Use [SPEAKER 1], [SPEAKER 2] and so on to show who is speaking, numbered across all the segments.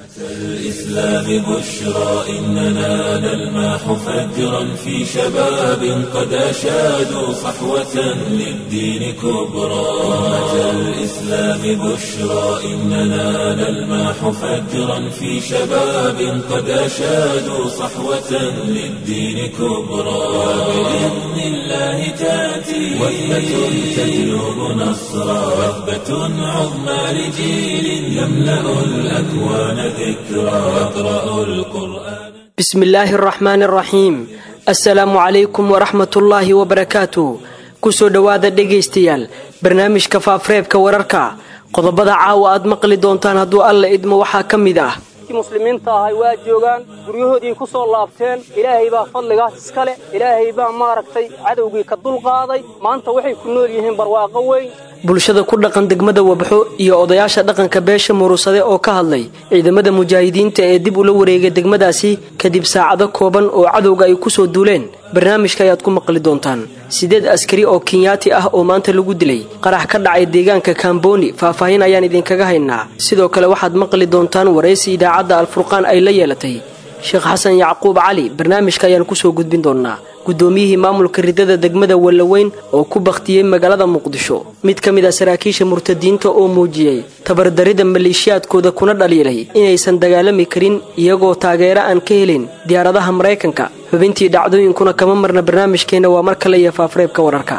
[SPEAKER 1] الإسلام بشرى إننا نلمح فجرا في شباب قد أشادوا صحوة للدين كبرى أمة الإسلام بشرى إننا نلمح فجرا في شباب قد أشادوا صحوة للدين كبرى وبإذن الله تأتي وثبة تجلب نصرا وثبة عظمى لجيل يملأ الأكوان ذكرى يقرأ القرآن
[SPEAKER 2] بسم الله الرحمن الرحيم assalaamu calaykum waraxmatullaahi wabarakaatu kusoo dhowaada dhegaystayaal barnaamijka faafreebka wararka qodobada caawa aad maqli doontaan hadduu alla idmo waxaa ka mid ah
[SPEAKER 3] muslimiinta ahay waa joogaan guryahoodii ku soo laabteen ilaahay baa fadligaas iska leh ilaahay baa maaragtay cadowgii ka dulqaaday maanta waxay ku nool yihiin barwaaqo weyn
[SPEAKER 2] bulshada ku dhaqan degmada wabxo iyo odayaasha dhaqanka beesha murusade oo ka hadlay ciidamada mujaahidiinta ee dib ula wareegay degmadaasi kadib saacado kooban oo cadowga ay ku soo duuleen barnaamijka ayaad ku maqli doontaan sideed askari oo kenyaati ah oo maanta lagu dilay qarax ka dhacay deegaanka kamboni faahfaahin ayaan idinkaga haynaa sidoo kale waxaad maqli doontaan waraysi idaacadda alfurqaan ay la yeelatay sheekh xasan yacquub cali barnaamijka ayaan kusoo gudbin doonaa guddoomiyihii maamulka ridada degmada wallaweyn oo ku bakhtiyey magaalada muqdisho mid ka mid a saraakiisha murtadiinta oo muujiyey tabardarida maleeshiyaadkooda kuna dhaliilay inaysan dagaalami karin iyagoo taageero aan ka helin diyaaradaha maraykanka xubintii dhacdooyinkuna kama marna barnaamijkeenna waa mar kale iyo faafreebka wararka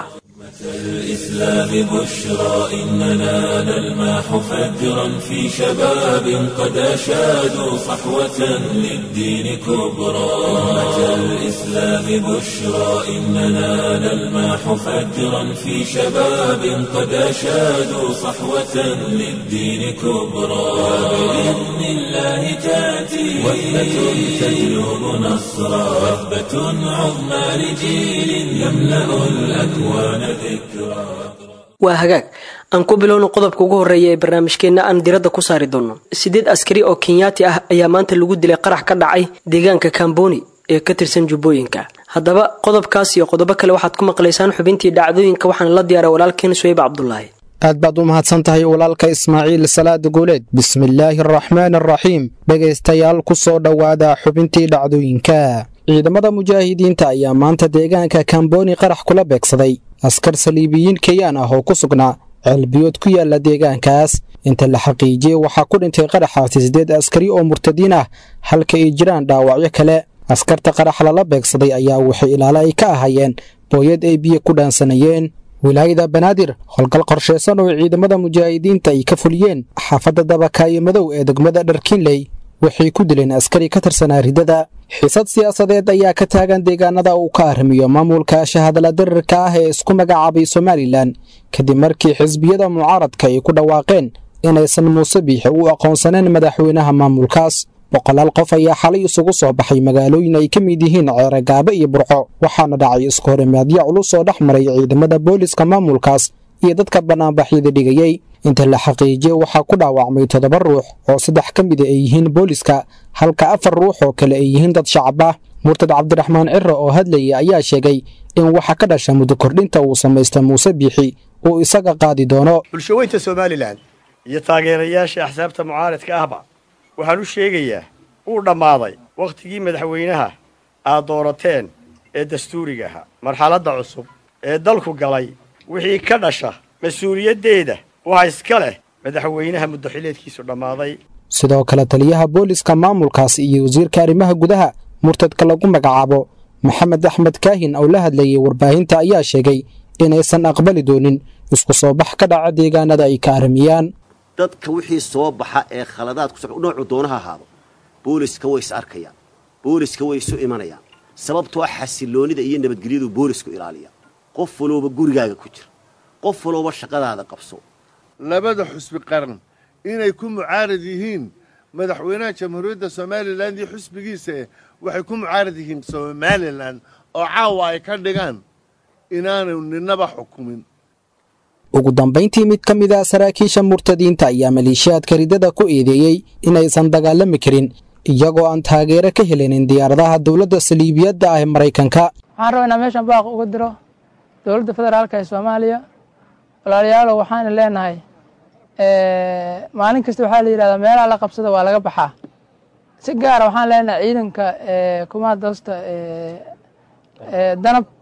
[SPEAKER 1] الإسلام بشرى إننا نلمح فجرا في شباب قد أشادوا صحوة للدين كبرى أمة الإسلام بشرى إننا نلمح فجرا في شباب قد أشادوا صحوة للدين كبرى وبإذن الله تأتي وثبة تجلب نصرا وثبة عظمى لجيل يملأ الأكوان ذكرا
[SPEAKER 2] waa hagaag aan ku bilowno qodobka ugu horreeya ee barnaamijkeenna aan diradda ku saari doonno sideed askari oo kenyaati ah ayaa maanta lagu dilay qarax ka dhacay deegaanka kamboni ee ka tirsan jubbooyinka haddaba qodobkaas iyo qodobo kale waxaad ku maqlaysaan xubintii dhacdooyinka waxaana la diyaaray walaalkeen suweyb cabdulaahi
[SPEAKER 4] aad baad u mahadsan tahay walaalka ismaaciil salaada guuleed bismillaahi araxmaan araxiim dhegaystayaal ku soo dhowaada xubintii dhacdooyinka ciidamada mujaahidiinta ayaa maanta deegaanka kamboni qarax kula beegsaday askar saliibiyiin keyaan ah oo ku sugnaa ceelbiyood ku yaala deegaankaas inta la xaqiijiyey waxaa ku dhintay qaraxaasi siddeed askari oo murtadiin ah halka ay jiraan dhaawacyo kale askarta qarax lala beegsaday ayaa waxay ilaale ay ka ahayeen booyad ay biyo ku dhaansanayeen wilaayada banaadir howlgal qorshaysan oo ciidamada mujaahidiinta ay ka fuliyeen xaafadda dabakaayo madow ee degmada dharkiinley waxay ku dileen askari ka tirsanaa ridada xiisad siyaasadeed ayaa ka taagan deegaanada uu ka arrimiyo maamulka shahadala dirirka ah ee isku magacaabay somalilan kadib markii xisbiyada mucaaradka ay ku dhawaaqeen inaysan muuse biixi u aqoonsaneen madaxweynaha maamulkaas boqolaal qof ayaa xalay isugu soo baxay magaalooyin ay ka mid yihiin ceeregaabe iyo burco waxaana dhacay isku horimaadyo culus oo dhex maray ciidamada booliska maamulkaas iyo dadka bannaanbaxyada dhigayey inta la xaqiijiyey waxaa ku dhaawacmay toddoba ruux oo saddex ka mida ay yihiin booliska halka afar ruux oo kale ay yihiin dad shacab ah murtad cabdiraxmaan ciro oo hadlayay ayaa sheegay in waxa ka dhasha muddo kordhinta uu samaysta muuse biixi uu isaga qaadi doono
[SPEAKER 5] bulshaweynta somalilan iyo taageerayaasha axsaabta mucaaradka ahba waxaan u sheegayaa uu dhammaaday wakhtigii madaxweynaha aad doorateen ee dastuuriga ahaa marxaladda cusub ee dalku galay wixii ka dhasha mas-uuliyaddeeda waxaa iska leh madaxweynaha muddaxileedkiisu dhammaaday
[SPEAKER 4] sidoo kale taliyaha booliska maamulkaas iyo wasiirka arrimaha gudaha murtadka lagu magacaabo maxamed axmed kaahin oo la hadlayay warbaahinta ayaa sheegay inaysan aqbali doonin isku soo bax ka dhaca deegaanada ay ka arrimiyaan
[SPEAKER 6] dadka wixii soo baxa ee khaladaad ku noocu doonaha ahaado booliska way is arkayaan booliska way isu imanayaan sababtoo xasiloonnida iyo nabadgelyadu boolisku ilaaliya qof walooba gurigaaga ku jira qof walooba shaqadaada qabso
[SPEAKER 7] labada xusbi qaran inay ku mucaarad yihiin madaxweynaha jamhuuriyadda somalilan iyo xusbigiisa eh waxay ku mucaarad yihiin somalilan oo caawa ay ka dhigaan inaanu ninaba xukumin
[SPEAKER 4] ugu dambayntii mid ka mid a saraakiisha murtadiinta ayaa maleeshiyaadka ridada ku eedeeyey inaysan dagaalami karin iyagoo aan taageero ka helinin diyaaradaha dowladda saliibiyadda ah ee maraykanka
[SPEAKER 8] waxaan rabaa inaan meeshan baaq uga diro dowladda federaalka ee soomaaliya walaalayaalow waxaana leenahay maalin kasta waxaa la yidhahdaa meelaha la qabsada waa laga baxaa si gaara waxaan leenahay ciidanka kumaadoosta danab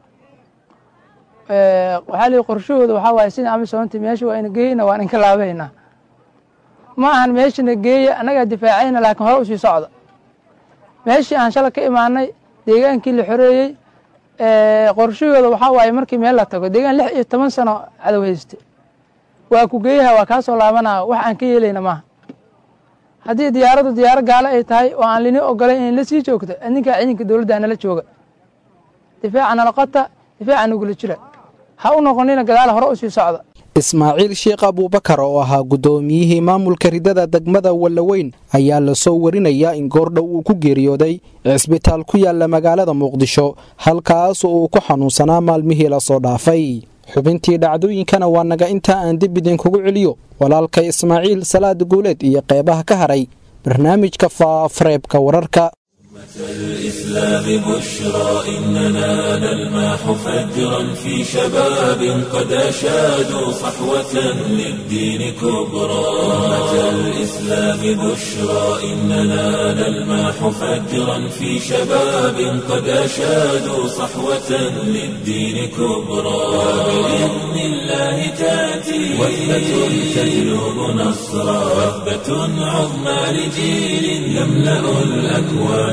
[SPEAKER 8] waxaa lii qorshahooda waxaa waaye sida amisoonti meesha waa ina geeyna waan inka laabaynaa ma ahan meeshana geeya annagaa difaacayna laakiin hore usii socda meeshii aan shala ka imaanay deegaankii la xoreeyey qorshahooda waxaa waaye markii meel la tago deegaan lix iyo toban sano cadow hayste waa ku geeyaha waa kaa soo laabanaa wax aan ka yeelayna maaha haddii diyaaraddu diyaaro gaalo ay tahay oo aan lini ogolay inay la sii joogto idinkaa ciidanka dowladda nala jooga difaaca nala qota difaaca nagula jira ha u noqonina gadaal hore usii socda
[SPEAKER 4] ismaaciil sheekh abuubakar oo ahaa guddoomiyihii maamulka ridada degmada wallaweyn ayaa lasoo warinayaa in goordhow uu ku geeriyooday cisbitaal ku yaala magaalada muqdisho halkaas oo uu ku xanuunsanaa maalmihii lasoo dhaafay xubintii dhacdooyinkana waa naga intaa aan dib idinkugu celiyo walaalka ismaaciil salaad guuleed iyo qeybaha ka haray barnaamijka faafareebka wararka
[SPEAKER 1] الإسلام بشرى إننا نلماح فجرا في شباب قد أشادوا صحوة للدين كبرى أمة الإسلام بشرى إننا نلماح فجرا في شباب قد أشادوا صحوة للدين كبرى وبإذن الله تأتي وثبة تجلب نصرا وثبة عظمى لجيل يملأ الأكوان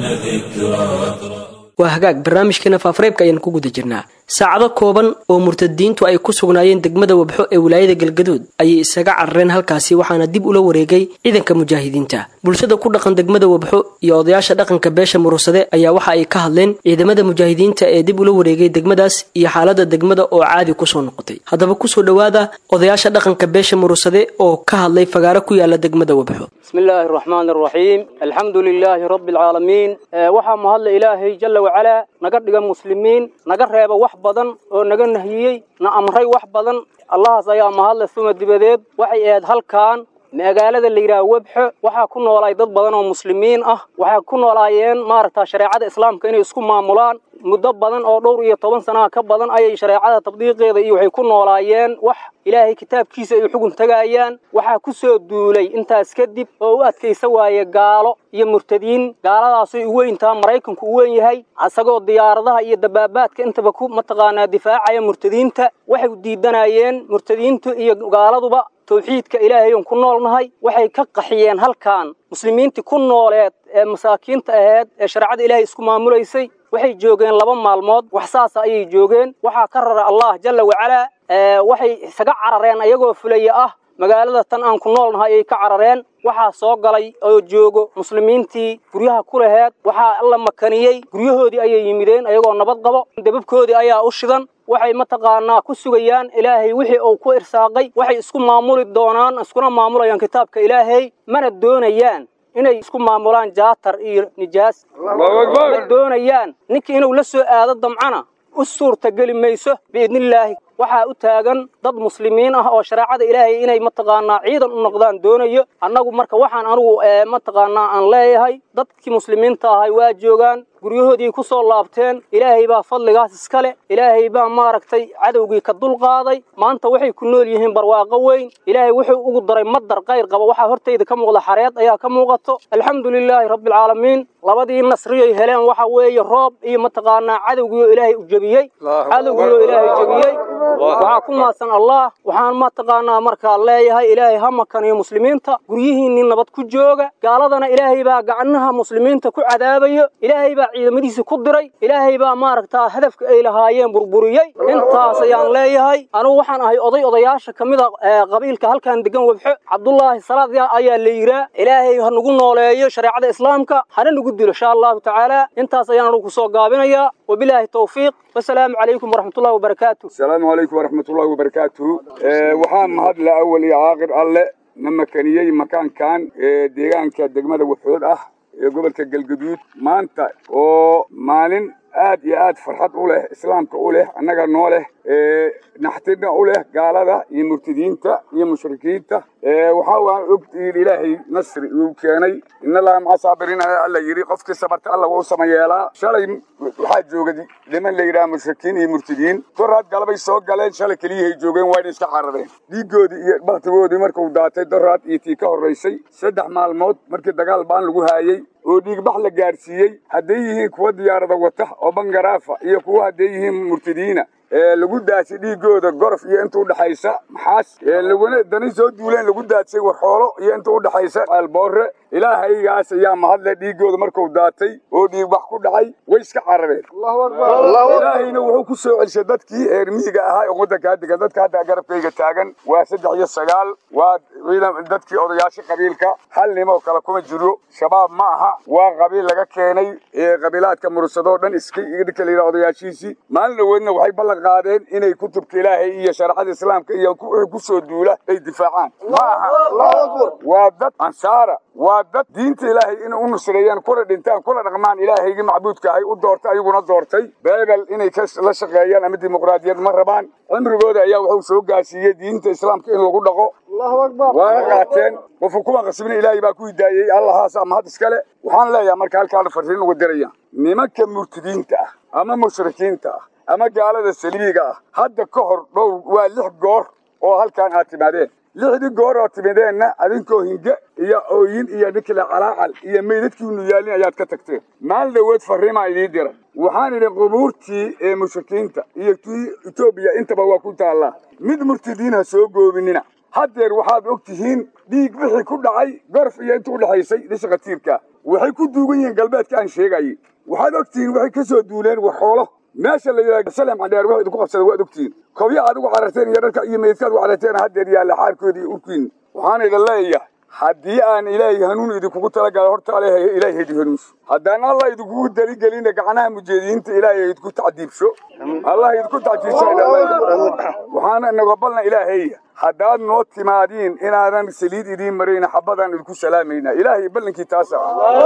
[SPEAKER 2] waa hagaag barnaamijkeena faafareebka ayaan ku guda jirnaa saacado kooban oo murtadiintu ay ku sugnaayeen degmada wabxo ee wilaayada galgaduud ayay isaga carareen halkaasi waxaana dib ula wareegay ciidanka mujaahidiinta bulshada ku dhaqan degmada wabxo iyo odayaasha dhaqanka beesha murursade ayaa waxa ay ka hadleen ciidamada mujaahidiinta ee dib ula wareegay degmadaas iyo xaalada degmada oo caadi kusoo noqotay haddaba kusoo dhowaada odayaasha dhaqanka beesha murursade oo ka hadlay fagaaro ku yaala degmada wabxo
[SPEAKER 3] بسم الله الرحمن الرحيم الحمد لله رب العالمين waxaa mahadla ilaahay jala wacalaa naga dhiga muslimiin naga reeba wax badan oo naga nahiyey na amray wax badan allahaas ayaa mahadle suma dibadeed waxay ahayd halkan magaalada la yidhaha webxo waxaa ku noolaay dad badan oo muslimiin ah waxay ku noolaayeen maaragta shareecada islaamka inay isku maamulaan muddo badan oo dhowr iyo toban sanaha ka badan ayay shareecada tabdiiqeeda iyo waxay ku noolaayeen wax ilaahay kitaabkiisa ay xugun tagaayaan waxaa ku soo duulay intaas kadib oo u adkaysa waaye gaalo iyo murtadiin gaaladaasay u weyntaa maraykanku u weyn yahay isagoo diyaaradaha iyo dabaabaadka intaba ku mataqaanaa difaacaya murtadiinta waxay diidanayeen murtadiintu iyo gaaladuba tawxiidka ilaahay oon ku noolnahay waxay ka qaxiyeen halkan muslimiintii ku nooleed ee masaakiinta ahayd ee shareecada ilaahay isku maamulaysay waxay joogeen laba maalmood wax saasa ayay joogeen waxaa ka rara allah jalla wacalaa waxay isaga carareen ayagoo fulaya ah magaalada tan aan ku noolnahay ayay ka carareen waxaa soo galay oo joogo muslimiintii guryaha ku laheed waxaa alla makaniyey guryahoodii ayay yimideen ayagoo nabad qabo debabkoodii ayaa u shidan waxay mataqaanaa ku sugayaan ilaahay wixii uu ku irsaaqay waxay isku maamuli doonaan iskuna maamulayaan kitaabka ilaahay mana doonayaan inay isku maamulaan jaatar iyo nijaas ma doonayaan ninkii inuu la soo aado damcana u suurtageli mayso biidnillaahi waxaa u taagan dad muslimiin ah oo shareecada ilaahay inay mataqaanaa ciidan u noqdaan doonayo annagu marka waxaan anugu mataqaanaa aan leeyahay dadkii muslimiinta ahay waa joogaan guryahoodii ku soo laabteen ilaahay baa fadligaas iska leh ilaahay baa maaragtay cadowgii ka dulqaaday maanta waxay ku nool yihiin barwaaqo weyn ilaahay wuxuu ugu daray madar qayr qaba waxaa hortayda ka muuqda xareed ayaa ka muuqato alxamdu lilaahi rabbialcaalamiin labadii nasriyay heleen waxa weeye roob iyo mataqaanaa cadowgiioo ilaahay u jebiyey cadowgiioo ilaahay jebiyey waxaa ku maadsan allah waxaan mataqaanaa markaa leeyahay ilaahay ha makaniyo muslimiinta guryihiinnii nabad ku jooga gaaladana ilaahay baa gacnaha muslimiinta ku cadaabayo ilaahay baa ciidamadiisa ku diray ilaahay baa maaragtaa hadafka ay lahaayeen burburiyey intaas ayaan leeyahay anugu waxaan ahay oday odayaasha ka mid a qabiilka halkan degan webxo cabdullaahi salaad ayaa la yiraa ilaahay ha nagu nooleeyo shareecada islaamka hana nagu dilo insha allahu tacaala intaas ayaan anugu kusoo gaabinayaa wabilaahi tawfiiq wasalaamu calaykum waraxmatullahi wabarakaatu
[SPEAKER 9] asalaamu calaykum waraxmatullahi wabarakaatuhu waxaa mahadle awal iyo caaqir alle na makaniyey makaankan deegaanka degmada waxood ah ee gobolka galgaduud maanta oo maalin aad iyo aad farxad u leh islaamka u leh annaga noo leh naxtirna u leh gaalada iyo murtadiinta iyo mushrikiinta waxaa waan ogtiin ilaahay nasri uu keenay inalaha maca saabiriin alla yidhi qofkii sabarta alla wuu samayeelaa shalay waxaa jooga niman la yidhaha mushrikiin iyo murtadiin doraad galabay soo galeen shalay keliyahay joogeen waa inay iska carareen dhiigoodii iyo baktigoodii markuu daatay doraad iyo tii ka horraysay saddex maalmood markii dagaal baan lagu haayey oo dhiigbax la gaadhsiiyey hadday yihiin kuwa diyaarada wata oo bangaraafa iyo kuwa hadday yihiin murtadiina ee lagu daasay dhiigooda gorof iyo inta udhexaysa maxaas ee laguna dani soo duuleen lagu daadsay warxoolo iyo inta udhexaysa alboore ilaahaygaas ayaa mahadle dhiigooda markuu daatay oo dhiigbax ku dhacay way iska carareen ilaahayna wuxuu ku soo celisay dadkii reer miyiga ahaa oo waddankaa degan dadka hadda garabkayga taagan waa saddex iyo sagaal waa ciidan dadkii odayaasha qabiilka hal nimoo kale kuma jiro shabaab ma aha waa qabiil laga keenay ee qabiilaadka mursadoo dhan iska ninka la yidhaha odayaashiisii maalin dhaweedna waxay ballan qaadeen inay kutubka ilaahay iyo shareecada islaamka iyo wixii ku soo duula ay difaacaan ma aha waa dad ansaara waa dad diinta ilaahay inay u nusreeyaan kuna dhintaan kuna dhaqmaan ilaahaygii macbuudka ahay u doortay ayaguna doortay beebel inay la shaqeeyaan ama dimuqraadiyad ma rabaan cimrigooda ayaa wuxuu soo gaarsiiyey diinta islaamka in lagu dhaqo waana qaateen qofka kuma qasbina ilaahay baa ku hidaayey allahaas ama had iskale waxaan leeyahay marka halkaana farriin uga diraya nimanka murtidiinta ah ama mushrikiinta ah ama gaalada saliibiga ah hadda ka hor dhowr waa lix goor oo halkaan aad timaadeen lixdii goor oo timideenna adinkoo hinge iyo ooyin iyo ninkale calaacal iyo meydadkiinu yaalin ayaad ka tagteen maalin dhaweed farriimaa idiin dira waxaan idhi qubuurtii ee mushrikiinta iyo tii etoobiya intaba waa ku taallaa mid murtidiin ha soo goobinina haddeer waxaad og tihiin dhiig wixii ku dhacay gorf iyo inta udhexaysay dhisha khatiirka waxay ku duugan yihiin galbeedka aan sheegayay waxaad og tihiin waxay ka soo duuleen waxoolo meesha la yidhaha salem cadheer wax idinku qabsada waad ogtihiin kobya aad ugu cararteen iyo dharka iyo meydkaad ugu cararteen haddeer yaalla xaarkoodii iyo urkiin waxaan idin leeyahay haddii aan ilaahay hanuun idinkugu talagala horta ale ilaahay idin hanuunso haddaan allah idinkugu daligelina gacnaha mujeediyiinta ilaahay idinku tacdiibsho allah idinku tacdiibsho waxaana nagobalna ilaahaya haddaad noo timaadiin inaadan saliid idiin marayna xabadaan idinku salaamayna ilaahay ballankii taasa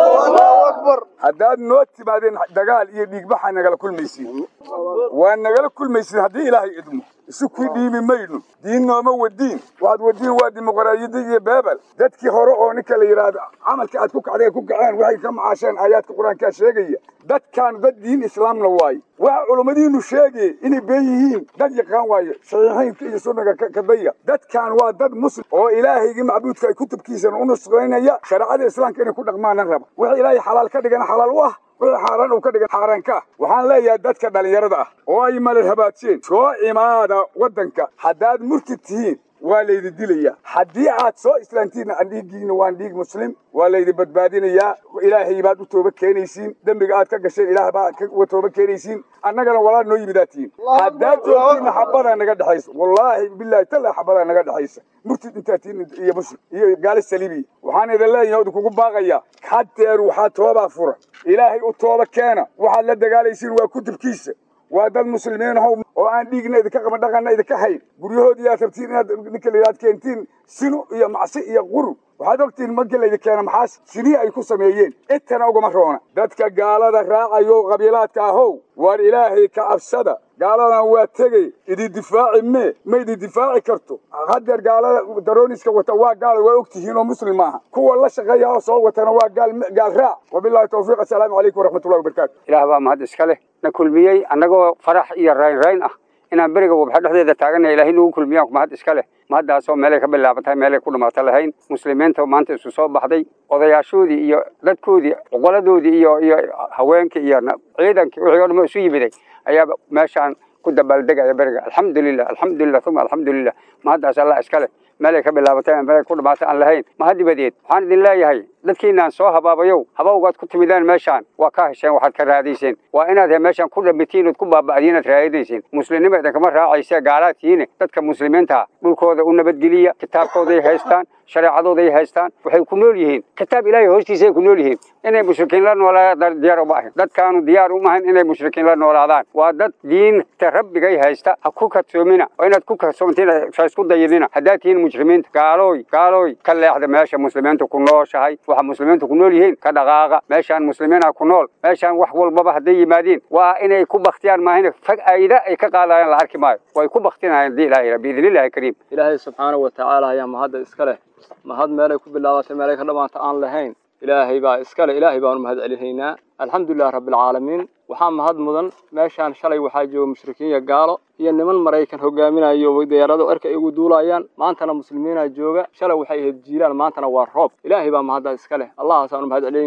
[SPEAKER 9] haddaad noo timaadeen dagaal iyo dhiigbaxa nagala kulmaysiin waa nagala kulmaysiin haddii ilaahay idmo isu kii dhiimi mayno diin nooma wadiin waxaad wadiin waa dimuqraadiyadda iyo beebel dadkii hore oo ninka la yidhaahdo camalka aad ku kacdeen ku kaceen waxay ka macaasheen aayaadka qur-aankaa sheegaya dadkaan dad diin islaamna waaye waxa culummadiinu sheegay inay been yihiin dad yaqaan waaye saxiixiinka iyo sunnaga kadaya dadkaan waa dad muslim oo ilaahaygii macbuudka ay kutubkiisana u nusraynaya shareecada islaamka inay ku dhaqmaana raba wixii ilaahay xalaal ka dhigana xalaal u ah wixii xaaraan uu ka dhigan xaaraan ka ah waxaan leeyahay dadka dhallinyarada ah oo ay malal habaadseen soo imaada waddanka haddaad murtid tihiin waa laydi dilayaa haddii aad soo islaantiinna aan dhiiggiina waan dhiig muslim waa laydi badbaadinayaa ilaahay baad u tooba keenaysiin dembiga aad ka gasheen ilaah baad ka tooba keenaysiin annagana walaal noo yimidaa tihiin haddaad joogtiinna xabadaa naga dhexaysa wallaahi bilaahi talla xabadaa naga dhexaysa murtid intaa tihiin iyo muslim iyo gaali saliibiya waxaan idin leeyahay idinkugu baaqayaa haddeer waxaa toobaa fura ilaahay u tooba keena waxaad la dagaalaysiin waa kutubkiisa waa dad muslimiin ahow oo aan dhiigna idinka qaban dhaqanna idinka hayn guryahoodii aad rabtiin inaad ninka layidhaad keentiin sinu iyo macsi iyo qurun waxaad ogtihiin markii laydin keena maxaas sinii ay ku sameeyeen intana ugama roona dadka gaalada raacayo qabiilaadka ahow waar ilaahay ka cabsada gaaladan waa tegey idin difaaci mee ma idin difaaci karto haddeer gaalada darooniska wata waa gaal waa ogtihiin oo muslim maaha kuwa la shaqeeya oo soo watana waa gaal gaal raac wabillahi tawfiiq assalaamu calaykum waraxmatullahi wabarakaatu
[SPEAKER 10] ilaah baa mahad iska leh na kulmiyey annagoo farax iyo raynrayn ah inaan beriga wabxa dhexdeeda taagannahay ilaahay nagu kulmiyaan mahad iska leh mahaddaasoo meelay ka bilaabantahay meelay ku dhamaato lahayn muslimiinta maanta isu soo baxday odayaashoodii iyo dadkoodii oqoladoodii iyo iyo haweenkii iyo ciidankii wixii o dhan isu yimiday ayaaba meeshaan ku dabaaldegaya beriga alxamdulilah alxamdulilah uma alxamdulilah mahaddaas allah iska leh meelay ka bilaabatay meelay ku dhamaatay aan lahayn mahad dibadeed waxaan idin leeyahay dadkiinaan soo habaabayow habawgaad ku timideen meeshaan waa ka hesheen waxaad ka raadayseen waa inaad meeshaan ku dhamitiin ood ku baaba'diin aad raadinayseen muslimnima idinkama raacayse gaalaad tihiine dadka muslimiinta dhulkooda u nabadgeliya kitaabkooday haystaan shareecadooday haystaan waxay ku nool yihiin kitaab ilaahay hoostiisay ku nool yihiin inay mushrikiin la noolaadaan diyaar uma ahayn dadkaanu diyaar uma ahayn inay mushrikiin la noolaadaan waa dad diinta rabbigay haysta ha ku kadsoomina oo inaad ku kadsoomtiin isku dayinina haddaad tihiin mujrimiinta gaalooy gaalooy ka leexda meesha muslimiinta ku nooshahay waxa muslimiintu ku nool yihiin ka dhaqaaqa meeshaan muslimiina ku nool meeshaan wax walbaba hadday yimaadiin waa inay ku baktiyaan maahin fag ayda ay ka qaadayaan la arki maayo way ku baktinayaan hadii ilaahay biidnillahi kariim
[SPEAKER 3] ilaahay subxaanahu watacaala ayaa mahadda iska leh mahad meelay ku bilaabatay meelay ka dhamaanta aan lahayn ilaahay baa iska leh ilaahay baanu mahad celinaynaa alxamdulilahi rabbilcaalamiin waxaa mahad mudan meeshaan shalay waxaa jooga mushrikiin iyo gaalo iyo niman maraykan hogaaminayo diyaarado erka ay ugu duulayaan maantana muslimiinaa jooga shalay waxay ahayd jiilaan maantana waa roob ilaahay baa mahaddaa iska leh allahaasaanu mahad celinaynaa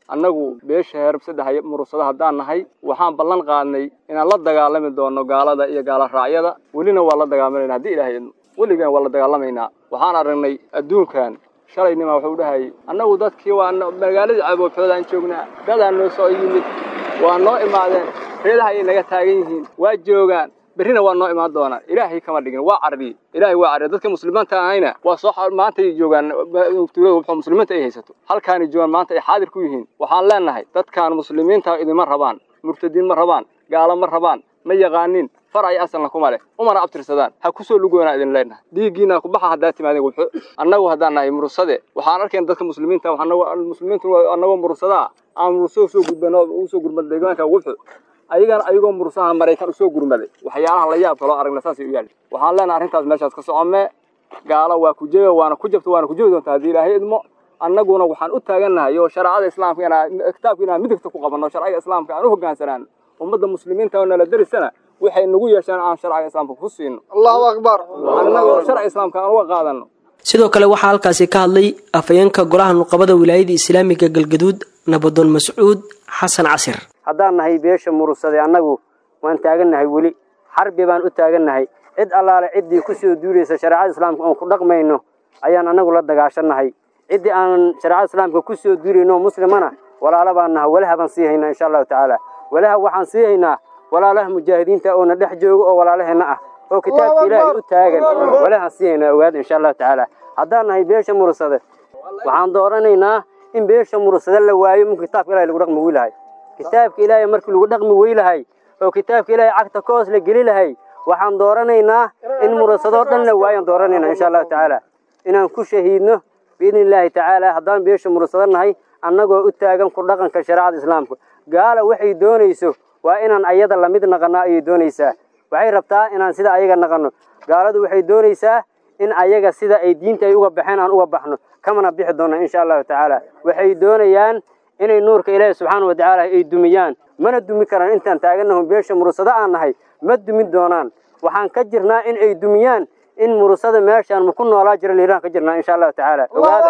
[SPEAKER 3] annagu beesha heerab saddex murusada haddaan nahay waxaan ballan qaadnay inaan la dagaalami doono gaalada iyo gaala raacyada welina waa la dagaalamayna haddii ilaahay idmo weligaan waa la dagaalamaynaa waxaan aragnay adduunkan shalaynima wuxuu dhahayay annagu dadkii waa magaaladii caboobxoodaan joognaa dadaa noo soo yimid waa noo imaadeen reedaha ayay naga taagan yihiin waa joogaan berrina waa noo imaan doonaan ilaahay kama dhigin waa carriye ilaahay waa carriye dadka muslimiinta ahayna waa soo maanta ay joogaan tuulada wuxuu muslimiinta ay haysato halkaanay joogaan maanta ay xaadir ku yihiin waxaan leenahay dadkaan muslimiinta idima rabaan murtadiin ma rabaan gaalo ma rabaan ma yaqaanin far ay asalna kuma leh umana abtirsadaan ha kusoo lugoonaa idin leenahay dhiiggiina kubaxa haddaa timaadeen wuxu annagu haddaan nahay murusade waxaan arkeen dadka muslimiinta muslimiintu annagoo murusadaa aan murusada usoo gudbano usoo gurmad deegaanka wuxu ayagana ayagoo murusaha maraykan usoo gurmaday waxyaalaha la yaab kaloo aragna saasay u yaali waxaan leenahay arrintaas meeshaas ka socome gaalo waa ku jega waana ku jabta waana ku jebi doonta haddii ilaahay idmo annaguna waxaan u taagannahay oo shareecada islaamka inaan kitaabka inaan midigta ku qabanno sharciga islaamka aan u hoggaansanaan ummadda muslimiinta oo nala derisana waxay nagu yeesheen aan sharciga islaamka ku siino allahu akbar annagoo sharciga islaamka aan uga qaadano
[SPEAKER 2] sidoo kale waxaa halkaasi ka hadlay afayeenka golaha nuqabada wilaayada islaamiga galgaduud nabadoon mascuud xasan casir
[SPEAKER 11] haddaan nahay beesha murusade annagu waan taagannahay weli xarbi baan u taagannahay cid allaale ciddii ku soo duulaysa shareecada islaamka oon ku dhaqmayno ayaan annagu la dagaashannahay ciddii aan shareecada islaamka ku soo duulayno muslimana walaala baan naha walaha baan sii haynaa insha allahu tacaala walaha waxaan sii haynaa walaalaha mujaahidiinta oo na dhex jooga oo walaalaheenna ah oo kitaabka ilaahay u taagan walahaan sii haynaa ogaada insha allahu tacaala haddaan nahay beesha murusade waxaan dooranaynaa in beesha murusade la waayo mun kitaabka ilahay lagu dhaqmi weylahay kitaabka ilaahay markii lagu dhaqmi weylahay oo kitaabka ilaahay cagta koos la geli lahay waxaan dooranaynaa in murusadoo dhan la waayo aan dooranaynaa insha allahu tacaala inaan ku shahiidno biidni illaahi tacaala haddaan beesha murusado nahay annagoo u taagan ku dhaqanka shareecada islaamka gaala waxay doonayso waa inaan ayada lamid naqanno ayay doonaysaa waxay rabtaa inaan sida ayaga naqanno gaaladu waxay doonaysaa in ayaga sida ay diinta ay uga baxeen aan uga baxno kamana bixi doonno insha allahu tacaala waxay doonayaan inay nuurka ilaahi subxaana wa tacaala ay dumiyaan mana dumi karaan intaan taagannahu beesha murusado aan nahay ma dumin doonaan waxaan ka jirnaa in ay dumiyaan in murusada meeshaan ma ku noolaa jira liiraan ka jirnaa insha allahu tacaala ogaada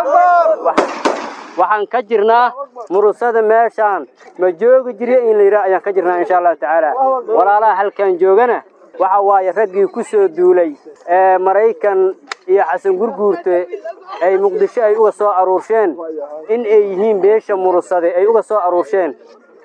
[SPEAKER 11] waxaan ka jirnaa murusada meeshaan ma joogi jirya in la yidhaha ayaan ka jirnaa insha allahu tacaala walaalaha halkan joogana waxa waaye raggii ku soo duulay ee maraykan iyo xasan gurguurte ay muqdisho ay uga soo aruursheen in ay yihiin beesha murusade ay uga soo aruursheen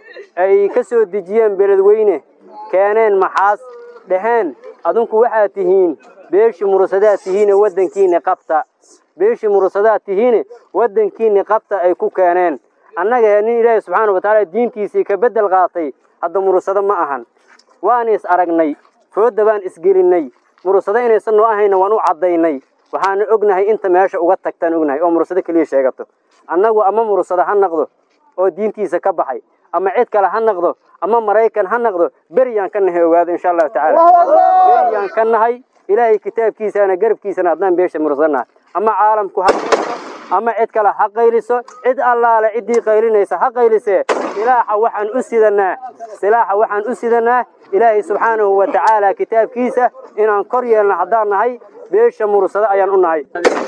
[SPEAKER 11] ay ka soo dejiyeen beledweyne keeneen maxaas dhaheen adinku waxaad tihiin beeshii murusadaad tihiine waddankiinni qabta beeshii murusadaad tihiine waddankiinni qabta ay ku keeneen annaga nin ilaahi subxaana wa tacaala diintiisii ka beddel qaatay hadda murusado ma ahan waan is aragnay foodda baan isgelinnay murusado inaysan noo ahayna waan u caddaynay waxaana ognahay inta meesha uga tagtaan ognahay oo murusado keliya sheegato annagu ama murusado ha naqdo oo diintiisa ka baxay ama cid kale ha naqdo ama maraykan ha naqdo beriyaan ka nahay ogaado insha allahu tacaala beriyaan ka nahay ilaahay kitaabkiisana garabkiisana haddaan beesha murusanaha ama caalamku ha ama cid kale ha qayliso cid allaale ciddii qaylinaysa ha qaylisee silaaxa waxaan u sidanaa silaaxa waxaan u sidanaa ilaahay subxaanahu wa tacaala kitaabkiisa inaan kor yeelno haddaan nahay beesha murusado ayaan u nahay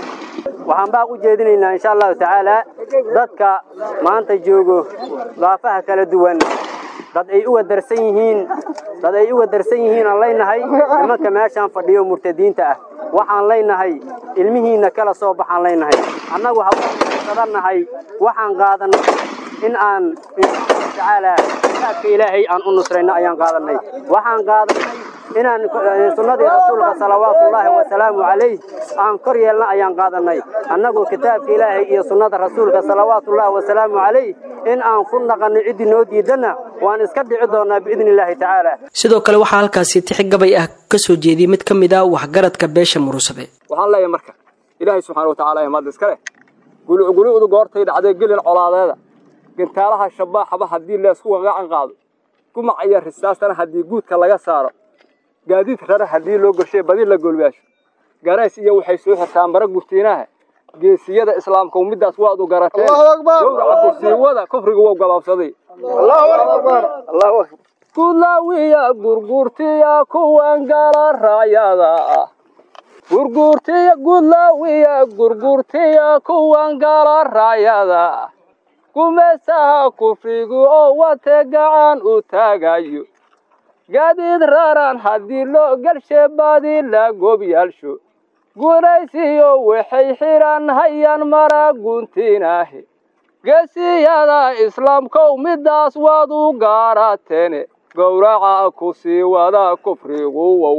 [SPEAKER 11] waxaan baa u jeedinaynaa insha allahu tacaala dadka maanta joogo daafaha kala duwan dad ay uga darsan yihiin dad ay uga darsan yihiin aan leynahay nimanka meeshaan fadhiyo murtadiinta ah waxaan leynahay ilmihiinna kala soo baxaan leynahay annagu hawaada nahay waxaan qaadanay in aan insha tacaala kitaabka ilaahay aan u nusrayno ayaan qaadanay waxaan qaadanay inaan sunnadii rasuulka salawaatullaahi wasalaamu calayh aan kor yeelna ayaan qaadanay annagu kitaabka ilaahay iyo sunnada rasuulka salawaatullaahi wasalaamu calayh in aan ku naqanno ciddii noo diidanna waan iska dhici doonaa biidni illaahi tacaala
[SPEAKER 2] sidoo kale waxaa halkaasi tixi gabay ah ka soo jeediyey mid ka mid ah waxgaradka beesha murusade
[SPEAKER 3] waxaan leeyahay marka ilaahay subxaana wa tacaala mahad iska leh gulucgulucdu goortay dhacday gelin colaadeeda gintaalaha shabaaxaba haddii leesku wagacan qaado gumac iyo risaastana haddii guudka laga saaro gaadiid rara haddii loo gorshay badi la golbaasho garays iyo waxay soo xirtaan mara gurtiinaha geesiyada islaamka middaas waad u garateen gowraca kursiiwada kufriga wou gabaabsaday gudlaawiya gurgurtiya kuwan gala raayada ah gurgurtiya gudlaawiya gurgurtiya kuwan gala raayada ah
[SPEAKER 12] gumaysaha kufrigu oo wate gacan u taagayo gaadiid raran haddii loo galshe baadi la gobyaalsho guulaysiyo waxay xidhan hayaan mara guntinaahe geesiyada islaamkow midaas waad u gaarateene gowraca ku sii wada kufrigu wow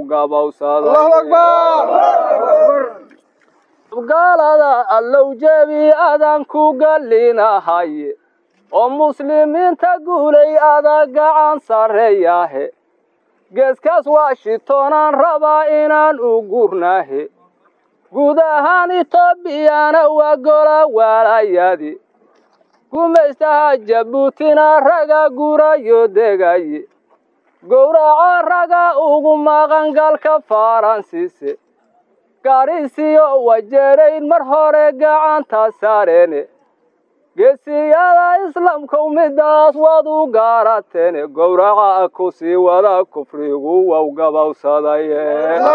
[SPEAKER 12] gabowsadagaalada allow jebi adan ku gallinahaye oo muslimiinta guulay ada gacan sarreeyaahe geeskaas washingtonaan rabaa inaan u gurnaahe guud ahaan etoobiyana waa gola waalayadi gumaystaha jabuutina raga gurayo degaye gowraco raga ugu maqan galka faransiise gaarisiyo wajeerayn mar hore gacanta saareene geesiyada islaamkow midaas waad u gaarateene gowraca ku sii wada kufrigu wow gabowsadaye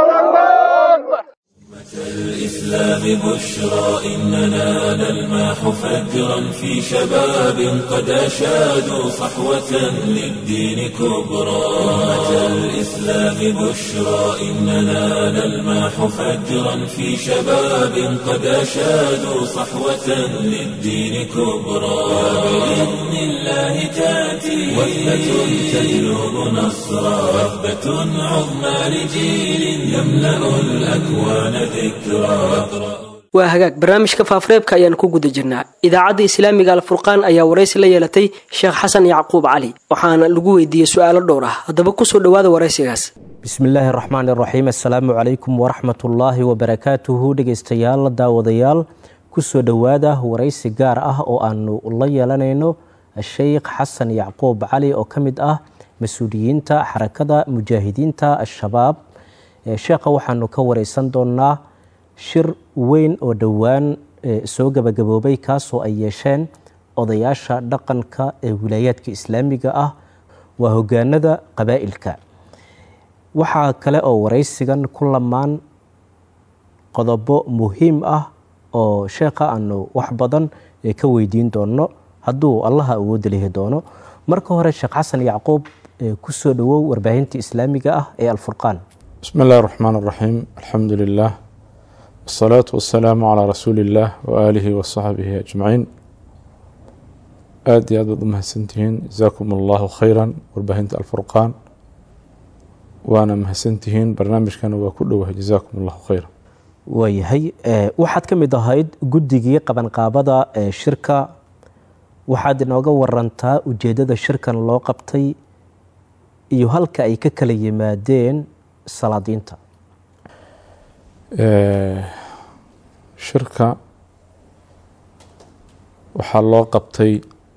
[SPEAKER 1] الإسلام بشرى إننا نلمح فجرا في شباب قد أشادوا صحوة للدين كبرى أمة الإسلام بشرى إننا نلمح فجرا في شباب قد أشادوا صحوة للدين كبرى وبإذن الله تأتي وثبة تجلب نصرا وثبة عظمى لجيل يملأ الأكوان
[SPEAKER 2] waa hagaag barnaamijka faafareebka ayaan ku guda jirnaa idaacadda islaamiga alfurqaan ayaa waraysi la yeelatay sheekh xasan yacquub cali waxaana lagu weydiiyey su-aalo dhowr ah haddaba kusoo dhowaada waraysigaas
[SPEAKER 13] bismillaahi raxmaan iraxiim assalaamu calaykum waraxmatullaahi wabarakaatuhu dhegeystayaal daawadayaal kusoo dhowaada waraysi gaar ah oo aanu la yeelanayno sheikh xasan yacquub cali oo ka mid ah mas-uuliyiinta xarakada mujaahidiinta al-shabaab sheekha waxaanu ka wareysan doonaa shir weyn oo dhowaan soo gabagaboobay kaasoo ay yeesheen odayaasha dhaqanka ee wilaayaadka islaamiga ah waa hogaanada qabaa'ilka waxaa kale oo wareysigan ku lamaan qodobo muhiim ah oo sheekha aanu wax badan ka weydiin doono hadduu allaha awoodda lihi doono marka hore sheekh xasan yacquub kusoo dhowow warbaahinta islaamiga ah ee alfurqaan
[SPEAKER 14] bismi اllahi الرحmaan الraxiim alxamdu lilah wالsalaaةu wasalaamu calىa rasuuli اllah waaalihi wasaxbihi ajmaciin aada iyo aad baad u mahadsantihiin jazaakum allahu khayra warbaahinta alfurqaan waana mahadsantihiin barnaamijkana waa ku dhowahay jazaakum allahu khayra
[SPEAKER 13] waayahay waxaad ka mid ahayd guddigii qabanqaabada ee shirka waxaad inooga warantaa ujeeddada shirkan loo qabtay iyo halka ay ka kala yimaadeen salaadiinta
[SPEAKER 14] shirka waxaa loo qabtay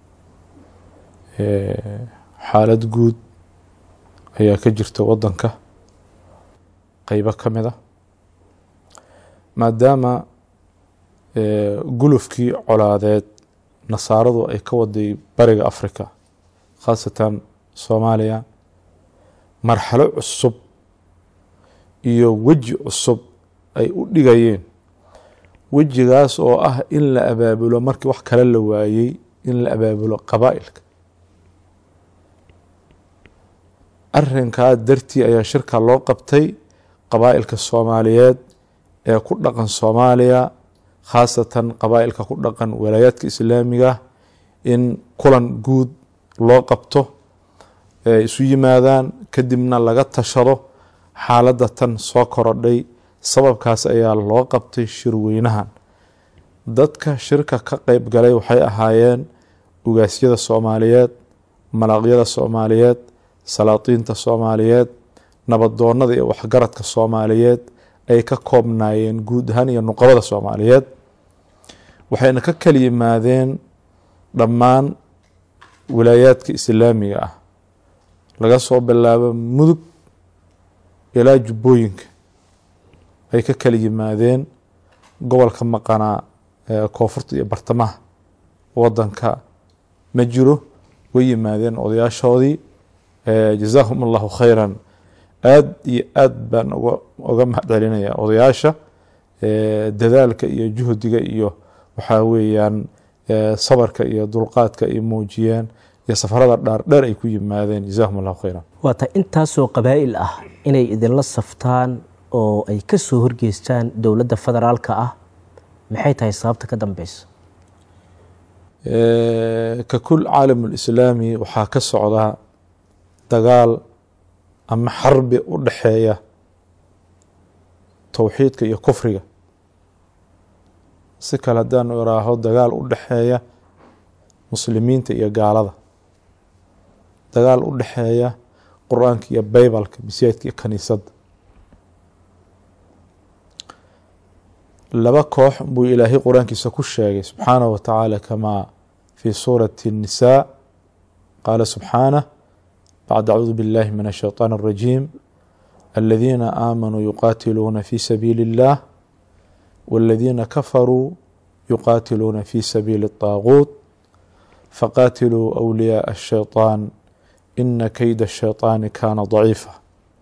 [SPEAKER 14] xaalad guud ayaa ka jirta waddanka qeybo ka mid a maadaama gulufkii colaadeed nasaaradu ay ka waday bariga africa khaasatan soomaaliya marxalo cusub iyo weji cusub ay u dhigayeen wejigaas oo ah in la abaabulo markii wax kale la waayey in la abaabulo qabaa'ilka arinkaa dartii ayaa shirka loo qabtay qabaa'ilka soomaaliyeed ee ku dhaqan soomaaliya khaasatan qabaa'ilka ku dhaqan walaayaadka islaamiga in kulan guud loo qabto ee isu yimaadaan kadibna laga tashado xaaladda tan soo korodhay sababkaas ayaa loo qabtay shirweynahan dadka shirka ka qeyb galay waxay ahaayeen ugaasyada soomaaliyeed malaqyada soomaaliyeed salaatiinta soomaaliyeed nabadoonada iyo waxgaradka soomaaliyeed ay ka koobnaayeen guud ahaan iyo nuqabada soomaaliyeed waxayna ka kala yimaadeen dhammaan wilaayaadka islaamiga ah laga soo bilaabo mudug ilaa jubbooyinka ay ka kala yimaadeen gobolka maqanaa koonfurta iyo bartamaha wadanka ma jiro way yimaadeen odayaashoodii jazaahum allahu khayran aad iyo aad baan oga mahad celinaya odayaasha dadaalka iyo juhdiga iyo waxaa weeyaan sabarka iyo dulqaadka ay muujiyeen iyo safarada dhaardheer ay ku yimaadeen jazakum allahu khayran
[SPEAKER 13] waa tahay intaasoo qabaa'il ah inay idinla saftaan oo ay ka soo horgeystaan dowladda federaalka ah maxay tahay sababta ka dambeysa
[SPEAKER 14] ka kul caalamulislaami waxaa ka socda dagaal ama xarbi u dhaxeeya towxiidka iyo kufriga si kale haddaanu iraaho dagaal u dhaxeeya muslimiinta iyo gaalada dagaal u dhaxeeya qur-aanka iyo baybalka masaajidka iyo kaniisadda laba koox buu ilaahay qur-aankiisa ku sheegay subxaanaه wa tacaala kamaa fi suurati الnisaa qaala subxaanah bacd acuudu biاllahi min الshayطaan الrajiim aladiina aamanuu yuqaatiluuna fi sabiili اllah wاladiina kafaruu yuqaatiluuna fi sabiili الطaaguut faqaatiluu أwliyaaء الshayطaan ina keyda الshayطaani kaana daciifa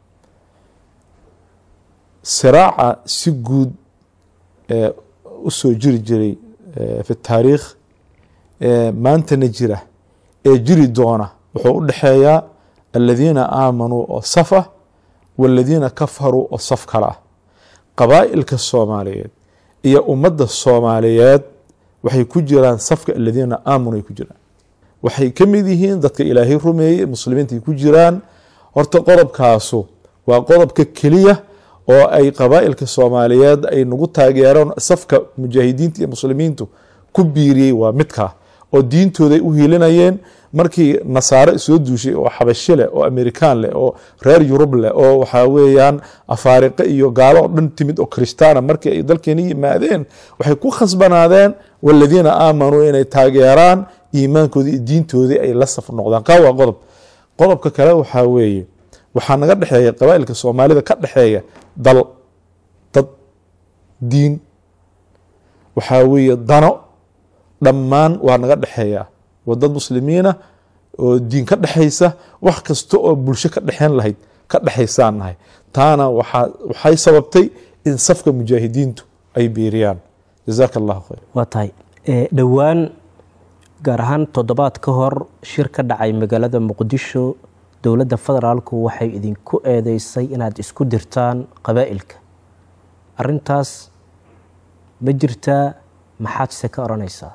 [SPEAKER 14] siraaca si guud u soo jiri jiray fi taariikh maantana jira ee jiri doona wuxuu u dhexeeyaa aladiina aamanuu oo saf ah waladiina kafaruu oo saf kale ah qabaa'ilka soomaaliyeed iyo ummadda soomaaliyeed waxay ku jiraan safka aladiina aamanuu ay ku jiraan waxay ka mid yihiin dadka ilaahay rumeeyey muslimiinta ay ku jiraan horta qodobkaasu waa qodobka keliya oo ay qabaa'ilka soomaaliyeed ay nagu taageereen safka mujaahidiinta iyo muslimiintu ku biiriyey waa midkaa oo diintooday u hiilinayeen markii nasaare soo duushay oo xabasho leh oo amerikaan leh oo reer yurub leh oo waxaa weeyaan afaariqe iyo gaalo oo dhan timid oo kristaana markii ay dalkeeni yimaadeen waxay ku khasbanaadeen waladiina aamanuu inay taageeraan iimaankoodii iyo diintoodii ay la saf noqdaan kaa waa qodob qodobka kale waxaa weeye waxaa naga dhexeeya qabaa'ilka soomaalida ka dhexeeya dal dad diin waxaa weeye dano dhammaan waa naga dhexeeya waa dad muslimiina oo diin ka dhexaysa wax kasta oo bulsho ka dhexeyn lahayd ka dhexaysaan nahay taana waxaa waxay sababtay in safka mujaahidiintu ay biiriyaan jazaaka allahu khayr
[SPEAKER 13] waa tahay dhowaan gaar ahaan toddobaad ka hor shir ka dhacay magaalada muqdisho dowladda federaalku waxay idinku eedeysay inaad isku dirtaan qabaa'ilka arintaas ma jirtaa maxaad se ka odhanaysaa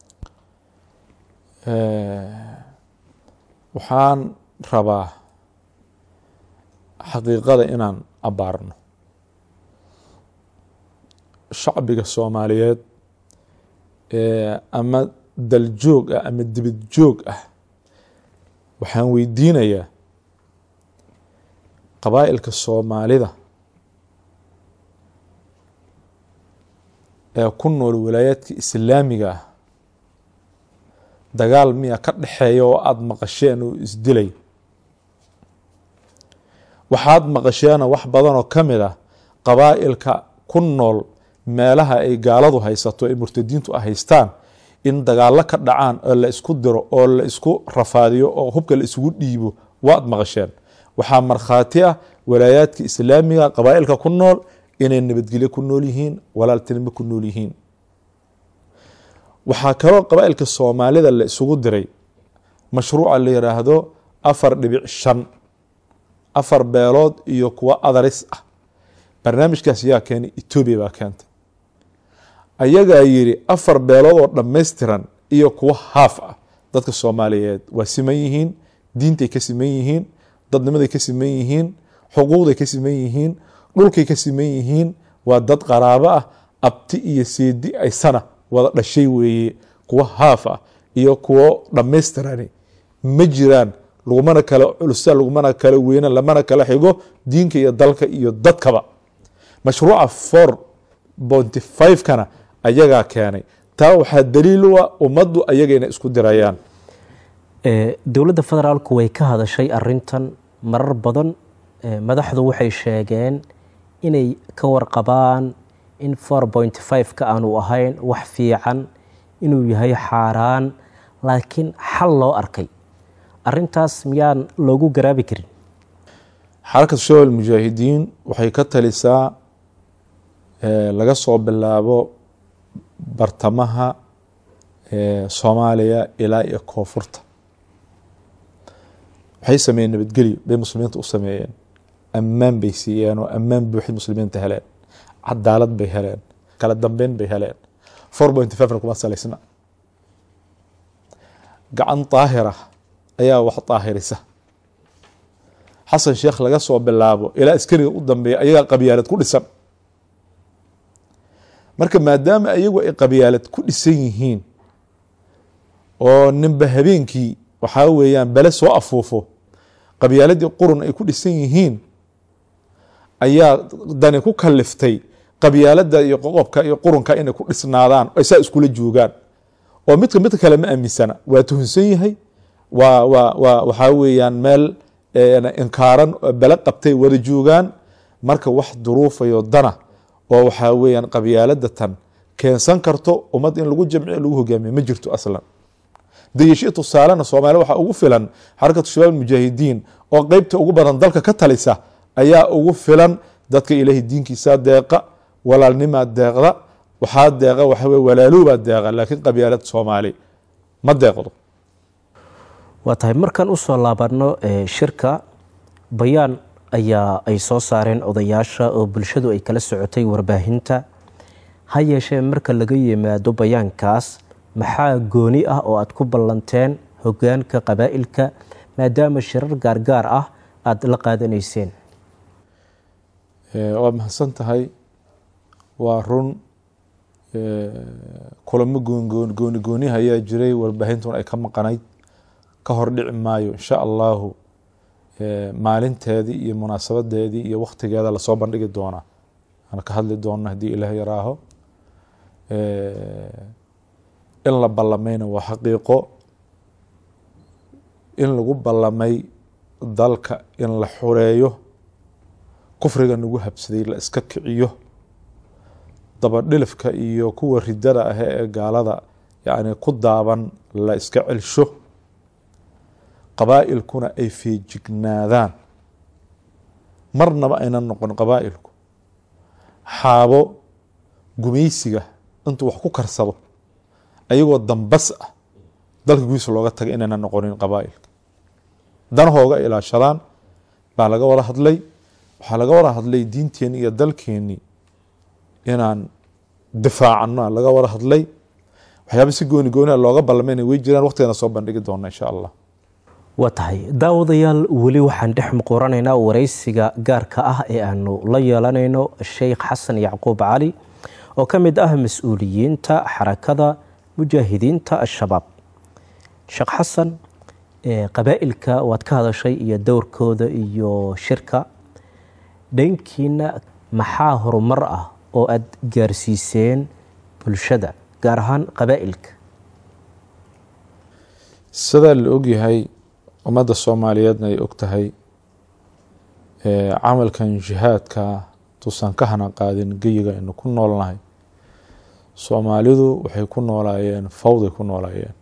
[SPEAKER 14] waxaan rabaa xaqiiqada inaan abaarno shacbiga soomaaliyeed ama daljoog ah ama dibad joog ah waxaan weydiinayaa qabaa'ilka soomaalida ee ku nool walaayaadka islaamiga ah dagaal miya ka dhexeeya oo aada maqasheen oo isdilay waxaad maqasheena wax badan oo ka mid ah qabaa'ilka ku nool meelaha ay gaaladu haysato ay murtadiintu a haystaan in dagaallo ka dhacaan oo la isku diro oo la isku rafaadiyo oo hubka la isugu dhiibo waad maqasheen waxaa markhaati ah walaayaadka islaamiga qabaa'ilka ku nool inay nabadgelyo ku nool yihiin walaaltinimo ku nool yihiin waxaa kaloo qabaa'ilka soomaalida la isugu diray mashruuca la yidhaahdo afar dhibic shan afar beelood iyo kuwo adaris ah barnaamijkaas yaa keenay etoobiya baa keentay ayagaa yidhi afar beelood oo dhammaystiran iyo kuwo haaf ah dadka soomaaliyeed waa siman yihiin diintay ka siman yihiin dadnimaday ka siman yihiin xuquuqday ka siman yihiin dhulkay ka siman yihiin waa dad qaraabo ah abti iyo seedi aysana wada dhashay weeye kuwo haaf ah iyo kuwo dhammaystirani ma jiraan lagumana kala culusa lagumana kala weyna lamana kala xigo diinka iyo dalka iyo dadkaba mashruuca for bonty five-kana ayagaa keenay taa waxaa daliil u ah ummaddu ayagayna isku dirayaan
[SPEAKER 13] dowladda federaalku way ka hadashay arintan marar badan madaxdu waxay sheegeen inay ka warqabaan in four point five-ka aanu ahayn wax fiican inuu yahay xaaraan laakiin xal loo arkay arintaas miyaan loogu garaabi karin
[SPEAKER 14] xarakatu shawal mujaahidiin waxay ka talisaa laga soo bilaabo bartamaha soomaaliya ilaa iyo koonfurta waxay sameeyeen nabadgelyo bay muslimiinta u sameeyeen ammaan bay siiyeen oo ammaan buuxid muslimiinta heleen cadaalad bay heleen kala dambeyn bay heleen four point fivena kuma salaysna gacan daahira ayaa wax daahirisa xasan sheekh laga soo bilaabo ilaa askariga u dambeeya ayagaa qabyaalad ku dhisan marka maadaama ayagu ay qabyaalad ku dhisan yihiin oo ninba habeenkii waxaa weeyaan bele soo afuufo qabyaaladii qurun ay ku dhisan yihiin ayaa dani ku kaliftay qabyaalada iyo qoqobka iyo qurunka inay ku dhisnaadaan ay saa iskula joogaan oo midka midka kale ma aaminsana waa tuhunsan yahay waa waa waa waxaa weeyaan meel inkaaran bele qabtay wada joogaan marka wax duruufayo dana oo waxaa weeyaan qabyaalada tan keensan karto ummad in lagu jamciyo lagu hogaamiyo ma jirto aslan dayashii tusaalena soomaaliya waxaa ugu filan xarakatu shabaab mujaahidiin oo qeybta ugu badan dalka ka talisa ayaa ugu filan dadka ilaahay diinkiisa deeqa walaalnimaa deeqda waxaa deeqa waxaweye walaalowbaa deeqa laakiin qabyaalad soomaali ma deeqdo
[SPEAKER 13] waa tahay markaan usoo laabano shirka bayaan ayaa ay soo saareen odayaasha oo bulshadu ay kala socotay warbaahinta ha yeeshee marka laga yimaado bayaankaas maxaa gooni ah oo aad ku ballanteen hogaanka qabaa'ilka maadaama shirar gaargaar ah aada la qaadanayseen
[SPEAKER 14] waa mahadsan tahay waa run kulamo gooni gooniha ayaa jiray warbaahintuna ay ka maqanayd ka hor dhici maayo insha allahu maalinteedii iyo munaasabadeedii iyo waktigeeda lasoo bandhigi doonaa aan ka hadli doona haddii ilaah yaraaho in la ballamayna waa xaqiiqo in lagu ballamay dalka in la xureeyo kufriga nagu habsaday la iska kiciyo dabadhilifka iyo kuwa ridada ah ee gaalada yacni ku daaban la iska celsho qabaa'ilkuna ay feejignaadaan marnaba aynan noqon qabaa'ilku xaabo gumaysiga intuu wax ku karsado ayagoo dambas ah dalka gudiisa looga taga inaynan noqonin qabaa'ilka danahooga ilaashadaan baa laga wada hadlay waxaa laga wada hadlay diinteenni iyo dalkeenni inaan difaacano laga wada hadlay waxyaaba si gooni gooniha looga ballamayna way jiraan waqtigana soo bandhigi doona insha allah
[SPEAKER 13] waa tahay daawadayaal weli waxaan dhex muquuranaynaa waraysiga gaarka ah ee aanu la yeelanayno sheikh xasan yacquub cali oo ka mid ah mas-uuliyiinta xarakada mujaahidiinta al-shabaab sheekh xasan qabaa'ilka waad ka hadashay iyo dowrkooda iyo shirka dhankiina maxaa horumar ah oo aada gaarsiiseen bulshada gaar ahaan qabaa'ilka
[SPEAKER 14] sidaa la ogyahay ummadda soomaaliyeedna ay og tahay camalkan jihaadka tuusan ka hana qaadin geyiga aynu ku noolnahay soomaalidu waxay ku noolaayeen fawday ku noolaayeen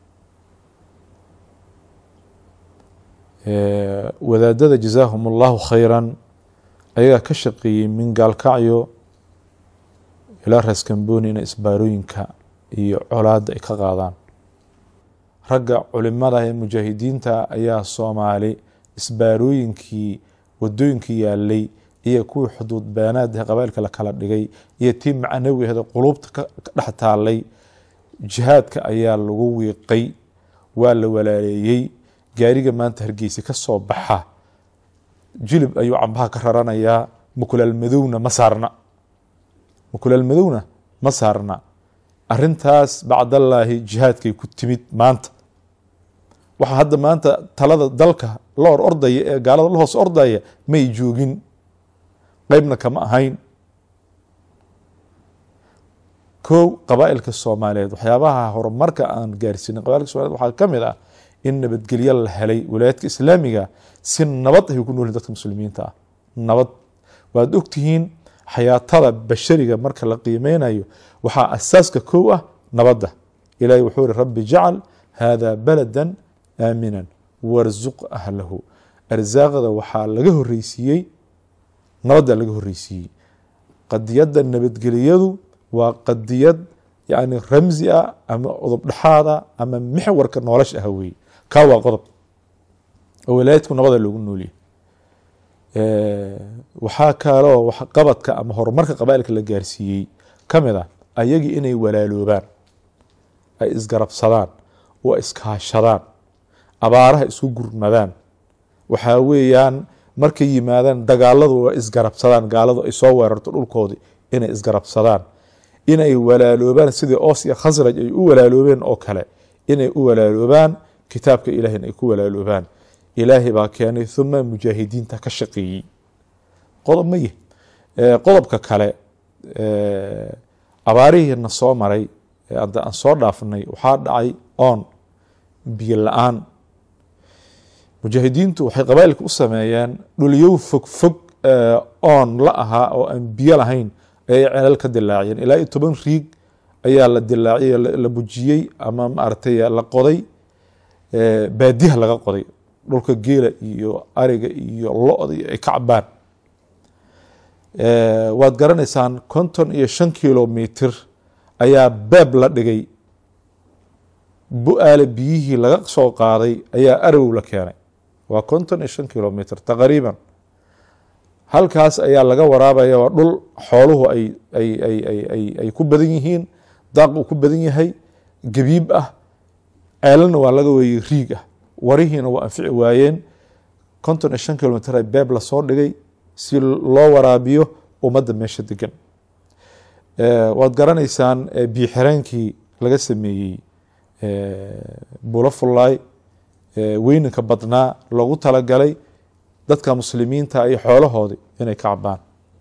[SPEAKER 14] wadaadada jazaahum allahu khayran ayagaa ka shaqeeyey min gaalkacyo ilaa raaskambooni inay isbaarooyinka iyo colaadda ay ka qaadaan ragga culimada ee mujaahidiinta ayaa soomaali isbaarooyinkii wadooyinkii yaalay iyo kuwii xuduud baanaadaha qabailka la kala dhigay iyo tii macnawi ahda quluubta ka dhex taalay jihaadka ayaa lagu wiiqay waa la walaaleeyey gaariga maanta hargeysa ka soo baxa jilib ayuu cambaha ka raranayaa mukulaal madowna ma saarna mukulaal madowna ma saarna arintaas bacdallaahi jihaadkay ku timid maanta waxaa hadda maanta talada dalka la hor ordaya ee gaalada la hoos ordaya may joogin qeybna kama ahayn kow qabaa'ilka soomaaliyeed waxyaabaha horumarka aan gaarsiinin qabailka somaliyed waxaa ka mid ah in nabadgelyo la helay walaayaadka islaamiga si nabad ay ku noolyihin dadka muslimiinta ah nabad waad ogtihiin xayaatada bashariga marka la qiimeynayo waxaa asaaska kow ah nabadda ilahi wuxuu iri rabbi jacal hada balada aaminan warzuq ahlahu arsaaqda waxaa laga horeysiiyey nabadda laga horeysiiyey qadiyadda nabadgeliyadu waa qadiyad yacni ramsi ah ama qodob dhexaad ah ama mixwarka nolosha ah weeye kaa waa qodob oo walaayadku nabada loogu nooliyay waxaa kaloo waxqabadka ama horumarka qabaailka la gaarsiiyey ka mid ah ayagii inay walaaloobaan ay isgarabsadaan oo iskaashadaan abaaraha isku gurmadaan waxaa weeyaan markay yimaadaan dagaaladu waa isgarabsadaan gaaladu ay soo weerarto dhulkoodii inay isgarabsadaan inay walaaloobaan sidii oos iyo khasraj ay u walaaloobeen oo kale inay u walaaloobaan kitaabka ilaahina ay ku walaaloobaan ilaahay baa keenay uma mujaahidiinta ka shaqeeyey qodob maye qodobka kale abaarihiina soo maray hadda aan soo dhaafnay waxaa dhacay oon biyo la-aan mujaahidiintu waxay qabaailka u sameeyeen dhulyow fog fog oon la ahaa oo aan biyo lahayn ayay celal ka dilaaciyeen ilaa iyo toban riig ayaa la dilaaciyey la bujiyey ama maaragtay la qoday baadiyaha laga qoday dhulka geela iyo ariga iyo lo-da ay ka cabaan waad garanaysaan konton iyo shan kilomitr ayaa beeb la dhigay bu-aale biyihii laga soo qaaday ayaa arawow la keenay waa konton iyo shan kilomitr taqriiban halkaas ayaa laga waraabaya waa dhul xooluhu ay ay ay ay ay ay ku badan yihiin daaq uu ku badan yahay gabiib ah ceelana waa laga weeyey riig ah warihiina waa anfici waayeen konton iyo shan kilomitr ay beeb lasoo dhigay si loo waraabiyo ummadda meesha degan waad garanaysaan biyo xireenkii laga sameeyey bulo fullaay weyninka badnaa loogu talagalay dadka muslimiinta iyo xoolahoodii inay ka cabaan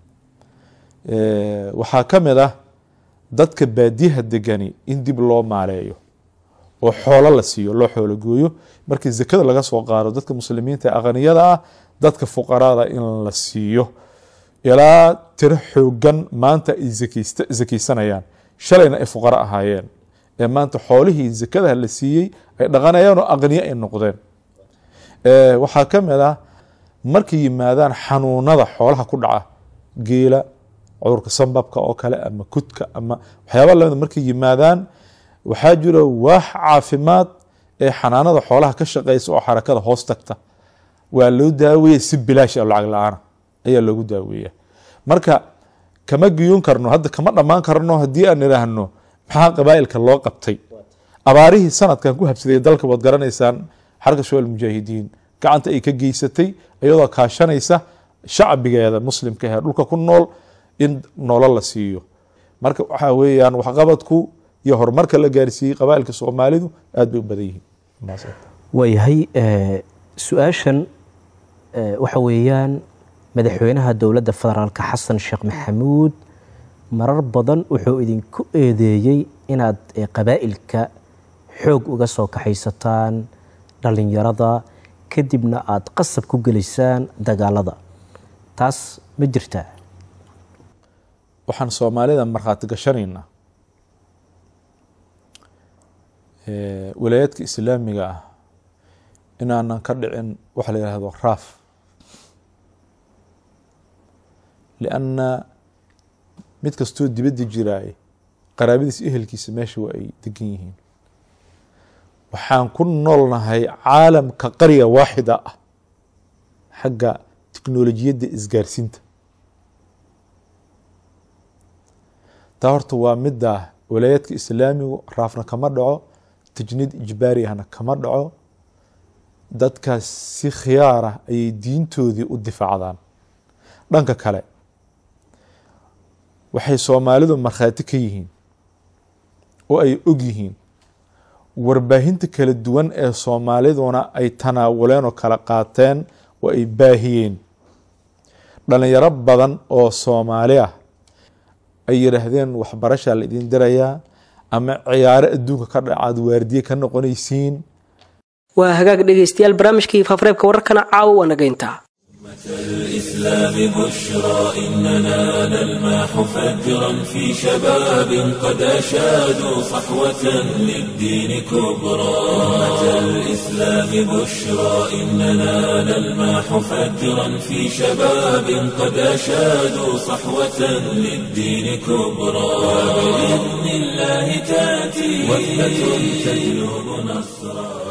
[SPEAKER 14] waxaa ka mid ah dadka baadiyaha degani in dib loo maaleeyo oo xoolo la siiyo loo xoolo gooyo markii zakada laga soo qaado dadka muslimiinta ee aqniyada ah dadka fuqaraada in la siiyo ilaa tiro xoogan maanta ay zakaysanayaan shalayna ay fuqaro ahaayeen ee maanta xoolihii zakadaha la siiyey ay dhaqanayaan oo aqniye ay noqdeen waxaa ka mid ah markay yimaadaan xanuunada xoolaha ku dhaca geela cudurka sambabka oo kale ama kudka ama waxyaaba lamida markay yimaadaan waxaa jiro waax caafimaad ee xanaanada xoolaha ka shaqeysa oo xarakada hoos tagta waa loo daaweeya si bilaash oo lacag la-aana ayaa loogu daaweeya marka kama giyuun karno hadda kama dhammaan karno haddii aan idhaahno maxaa qabaa'ilka loo qabtay abaarihii sanadkan ku habsaday dalka waad garanaysaan xarka shawal mujaahidiin gacanta ay ka geysatay iyadoo kaashanaysa shacbigeeda muslimka ee dhulka ku nool in noolo la siiyo marka waxaa weeyaan waxqabadku iyo horumarka la gaarsiiyey qabaa'ilka soomaalidu aad bay u badan yihiin
[SPEAKER 13] waayahay su-aashan waxa weeyaan madaxweynaha dowladda federaalka xasan sheekh maxamuud marar badan wuxuu idinku eedeeyey inaad qabaa'ilka xoog uga soo kaxaysataan dhallinyarada kadibna aada qasab ku gelaysaan dagaalada taas ma jirtaa
[SPEAKER 14] waxaan soomaalida markhaati gashanaynaa walaayaadka islaamiga ah inaanan ka dhicin waxa la yihahdo raaf lianna mid kastoo dibadda jiraay qaraabadiisa ehelkiisa meesha waa ay degan yihiin waxaan ku noolnahay caalamka qarya waaxida ah xagga tiknolojiyadda isgaarsiinta taa horta waa midda walaayaadka islaamigu raafna kama dhaco tajniid ijbaari ahna kama dhaco dadkaas si khiyaar ah ayay diintoodii u difaacdaan dhanka kale waxay soomaalidu markhaati ka yihiin oo ay og yihiin warbaahinta kala duwan ee soomaaliduna ay tanaawuleen oo kala qaateen oo ay baahiyeen dhalinyaro badan oo soomaali ah ay yidhaahdeen waxbarashaa la idin dirayaa ama ciyaaro adduunka ka dhacaad waardiye ka noqonaysiin
[SPEAKER 2] waa hagaag dhegaystayaal barnaamijkii faafareebka wararkana caawa waa naga intaa
[SPEAKER 1] الإسلام بشرى إننا نلمح فجرا في شباب قد أشادوا صحوة للدين كبرى أمة الإسلام بشرى إننا نلمح فجرا في شباب قد أشادوا صحوة للدين كبرى وبإذن الله تأتي وثبة تجلب نصرا